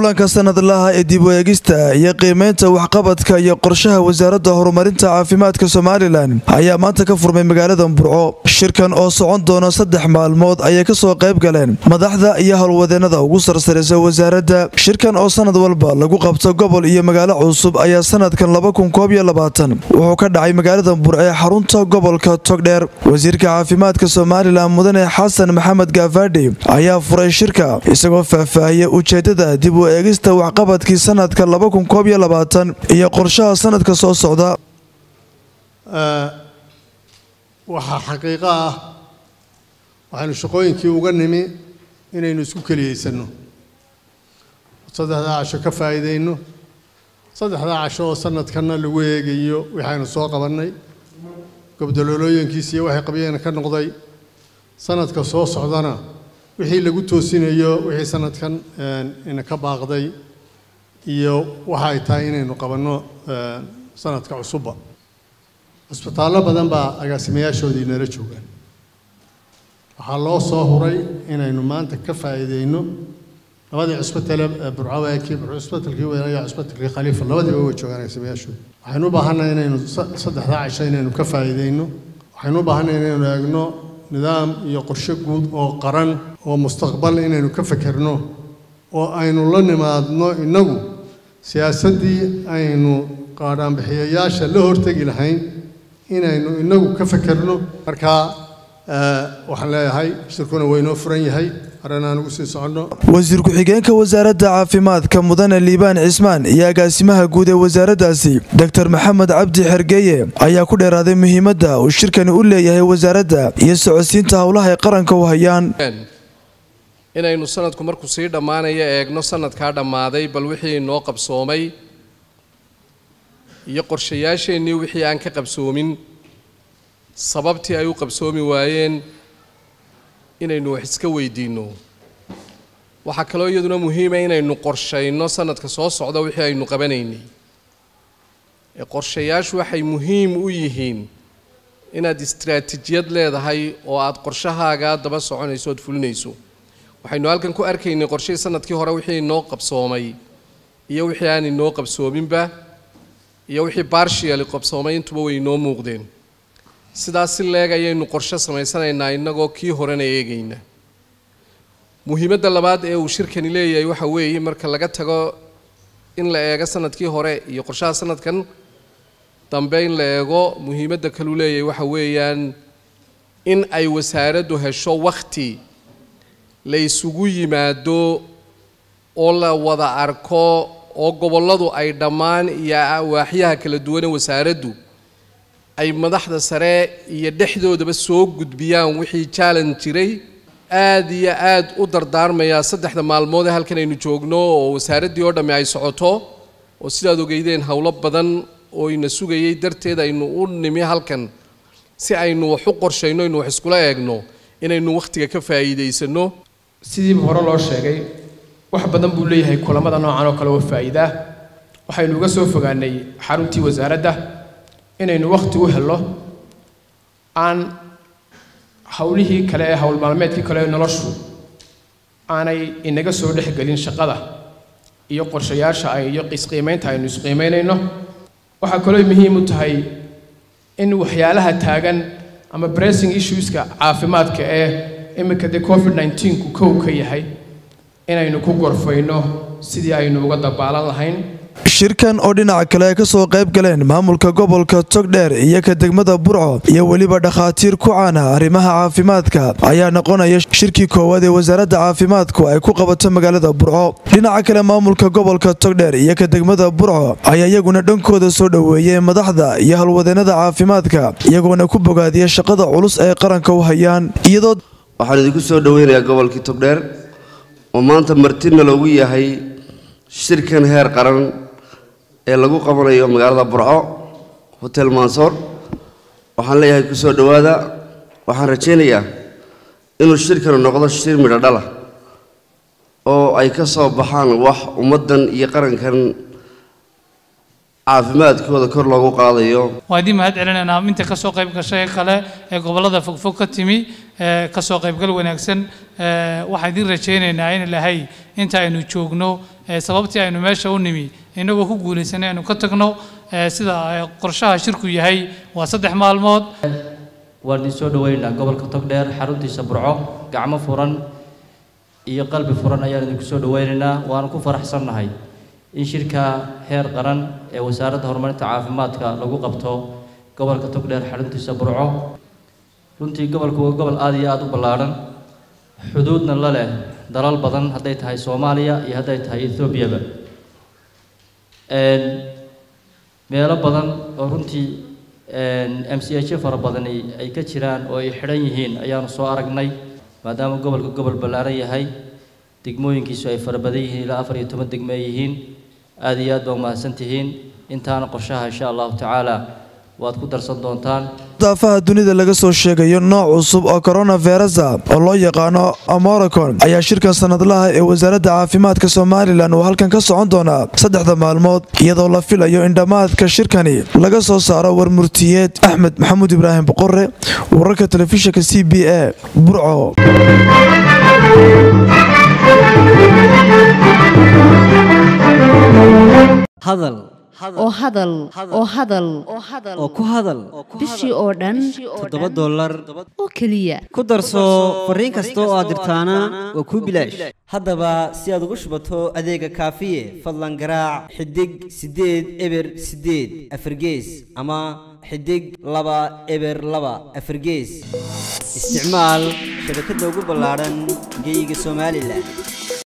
kulanka sanadlaha ee dib u eegista iyo qiimeynta waxqabadka iyo qorshaha wasaaradda horumarinta caafimaadka somalilan ayaa maanta ka furmay magaalada burco shirkan oo socon doona saddex maalmood ayay kasoo qayb galeen madaxda iyo howlwadeenada ugu sarsaraysa wasaaradda shirkan oo sanad walba lagu qabto gobol iyo magaalo cusub ayaa sanadkan wuxuu ka dhacay magaalada burco ee xarunta gobolka togdheer wasiirka caafimaadka somalilan mudane xasan maxamed gaafadhi ayaa furay shirka isagoo faahfaahiyay ujeedada dib u eegista waxqabadkii sanadka iyo qorshaha sanadka soo socda waxaa xaqiiqo ah waxaynu shaqooyinkii uga nimi inaynu isku keliyeysanno saddexdaa casho ka faa'iidayno saddexdaa casho oo sanadkanna lagu eegayo waxaynu soo qabannay gobdololooyinkiisiiyo waxay qabyeen ka noqday sanadka soo socdana wixii lagu toosinayo wixii sanadkan ina ka baaqday iyo waxa ay tahay inaynu qabanno sanadka cusubba cisbitaallo badan baa agaasimayaashoodii nala joogaan waxaa loo soo huray inaynu maanta ka faa'iideyno labadii cisbitale burcawaakii cisbitalkii weelaya cisbitalkii khaliifa labadiiba way joogaan agaasimayaashooda waxaynu u baahannahay inaynu saddexdaa cisho inaynu ka faa'iideyno waxaynu u baahannahay inaynu eegno nidaam iyo qorshe guud oo qaran oo mustaqbal inaynu ka fekerno oo aynu la nimaadno innagu siyaasaddii aynu qaadhaanbixiyayaasha la hortegi lahayn inaynu innagu ka fekerno markaa waxaan leeyahay shirkuna waynoo furan yahay arrinaan ugu sii soconno wasiir ku-xigeenka wasaaradda caafimaadka mudane liibaan cismaan iyo agaasimaha guud ee wasaaraddaasi doctor maxamed cabdi xergeeye ayaa ku dheeraaday muhiimadda uu shirkani u leeyahay wasaaradda iyo socodsiinta howlaha ay qaranka u hayaan inaynu sanadku markuu sii dhammaanayo eegno sanadkaa dhammaaday bal wixii noo qabsoomay iyo qorshayaasheennii wixii aan ka qabsoomin sababtii ay u qabsoomi waayeen inaynu wax iska weydiinno waxaa kaloo iyaduna muhiima inaynu qorshayno sanadka soo socda wixii aynu qabanaynay ee qorshayaashu waxay muhiim u yihiin inaad istraatijiyad leedahay oo aad qorshahaaga daba soconayso ood fulinayso waxaynu halkan ku arkaynay qorshihii sanadkii hore wixii inoo qabsoomay iyo wixii aan inoo qabsoominba iyo wixii barshiali qabsoomay intuba way inoo muuqdeen sidaas si leeg ayaynu qorshe samaysanaynaa innagoo kii horena eegayna muhiimadda labaad ee uu shirkani leeyahay waxa weeye marka laga tago in la eego sanadkii hore iyo qorshaha sanadkan dambe in la eego muhiimadda kaluu leeyahay waxa weeyaan in ay wasaaraddu hesho wakhti la isugu yimaado oo la wada arko oo gobolladu ay dhammaan iyo waaxyaha kala duwane wasaaraddu ay madaxda sare iyo dhexdoodaba soo gudbiyaan wixii challenge jiray aad iyo aad u dardaarmayaa saddexda maalmood ee halkan aynu joogno oo wasaaraddii oo dhammi ay socoto oo sidaad ogeydeen howlo badan oo ina sugayay darteed aynu u nimi halkan si aynu wax u qorshayno aynu wax iskula eegno inaynu wakhtiga ka faa'iidaysanno sidiiba hore loo sheegay wax badan buu leeyahay kulamada noocan oo kale oo faa'iida waxaynu uga soo fogaanay xaruntii wasaaradda inaynu wakhti u helno aan howlihii kale ee howl maalmeedkii kale ee noloshu aanay inaga soo dhexgelin shaqada iyo qorshayaasha ay iyo isqiimaynta aynu isqiimaynayno waxaa kaloo muhiim u tahay in waxyaalaha taagan ama bressing issueska caafimaadka ee iminka dee covid 19ku kow ka yahay inaynu ku gorfayno sidii aynu uga dabaalan lahayn shirkan oo dhinaca kale ay ka soo qayb galeen maamulka gobolka togdheer iyo ka degmada burco iyo weliba dhakhaatiir ku caana arrimaha caafimaadka ayaa noqonaya shirkii koowaad ee wasaaradda caafimaadku ay ku qabato magaalada burco dhinaca kale maamulka gobolka togdheer iyo ka degmada burco ayaa iyaguna dhankooda soo dhoweeyey madaxda iyo howlwadeenada caafimaadka iyagoona ku bogaadiya shaqada culus ay qaranka u hayaan iyadoo waxaan idinku soo dhoweynayaa gobolkii togdheer oo maanta martina loogu yahay shirkan heer qaran ee lagu qabanayo magaalada burco hotel mansoor waxaan leeyahay ku soo dhowaada waxaan rajaynayaa inuu shirkanu noqdo shir midho dhala oo ay ka soo baxaan wax ummaddan iyo qarankan caafimaadkooda kor loogu qaadayo waa idin mahad celinaynaa inta ka soo qayb gashay kale ee gobollada fogfog ka timi kasoo qaybgal wanaagsan waxaan idin rajaynaynaa in ilaahay inta aynu joogno sababtii aynu meesha u nimi inagoo ku guulaysanay aynu ka tagno sida qorshaha shirku yahay waa saddex maalmood waan idin soo dhaweynaynaa gobolka togdheer xaruntiisa burco gacmo furan iyo qalbi furan ayaan idinku soo dhaweynaynaa waana ku faraxsannahay in shirka heer qaran ee wasaaradda horumarinta caafimaadka lagu qabto gobolka togdheer xaruntiisa burco runtii gobolku waa gobol aada iyo aada u ballaadhan xuduudna la leh dalal badan hadday tahay soomaaliya iyo hadday tahay ethoobiaba meelo badan oo runtii m c h fara badani ay ka jiraan oo ay xidhan yihiin ayaanu soo aragnay maadaama gobolka gobol ballaaran yahay degmooyinkiisu ay fara badan yihiin ilaa afar iyo toban degmo ay yihiin aada iyo aad baa umahadsan tihiin intaana qorshaha insha allahu tacaala waad ku darsan doontaan daafaha dunida laga soo sheegayo nooc cusub oo coronavirusa oo loo yaqaano amoricon ayaa shirkan sanadlaha ee wasaaradda caafimaadka somalilan uu halkan ka socon doonaa saddexda maalmood iyadoo la filayo in dhammaadka shirkani laga soo saaro warmurtiyeed axmed maxamuud ibraahim boqore wararka telefishinka c b a burco hadal oo hadal oo hadal oo ku hadal bishii oo dhan toddoba dollar oo keliya ku darso fariin kasta oo aad dirtaana waa kuu bilaash haddaba si aad ugu shubato adeega kaafiye fadlan garaac xidig siddeed eber siddeed afargees ama xidig laba eber laba afargees isticmaal shabakadda ugu ballaadhan geyga somalilan